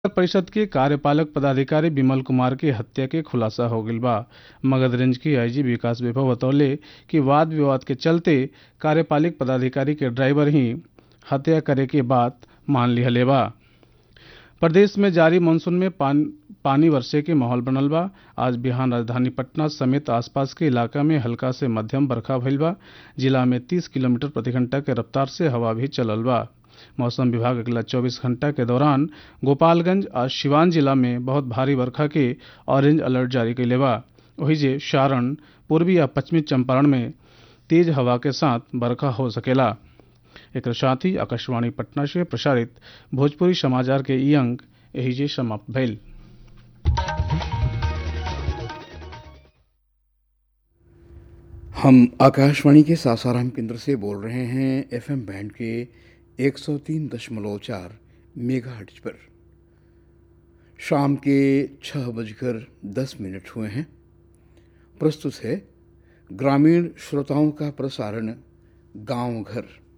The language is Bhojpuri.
परिषद के कार्यपालक पदाधिकारी विमल कुमार की हत्या के खुलासा हो गईल बा मगध रेंज के आईजी विकास विभव बतौले कि वाद विवाद के चलते कार्यपालक पदाधिकारी के ड्राइवर ही हत्या करे के बात मान लिहले बा प्रदेश में जारी मानसून में पान, पानी वर्षे के माहौल बनल बा आज बिहान राजधानी पटना समेत आसपास के इलाका में हल्का से मध्यम बरखा भइल बा जिला में 30 किलोमीटर प्रति घंटा के रफ्तार से हवा भी चलल बा मौसम विभाग अगला 24 घंटा के दौरान गोपालगंज और सिवान जिला में बहुत भारी बरखा के ऑरेंज अलर्ट जारी कैले बा वही जे सारण पूर्वी या पश्चिमी चंपारण में तेज हवा के साथ बरखा हो सकेला एक साथ ही आकाशवाणी पटना से प्रसारित भोजपुरी समाचार के ई अंक यही जे समाप्त भइल हम आकाशवाणी के सासाराम केंद्र से बोल रहे हैं एफएम बैंड के 103.4 मेगाहर्ट्ज पर शाम के छः बजकर दस मिनट हुए हैं प्रस्तुत है ग्रामीण श्रोताओं का प्रसारण गांव घर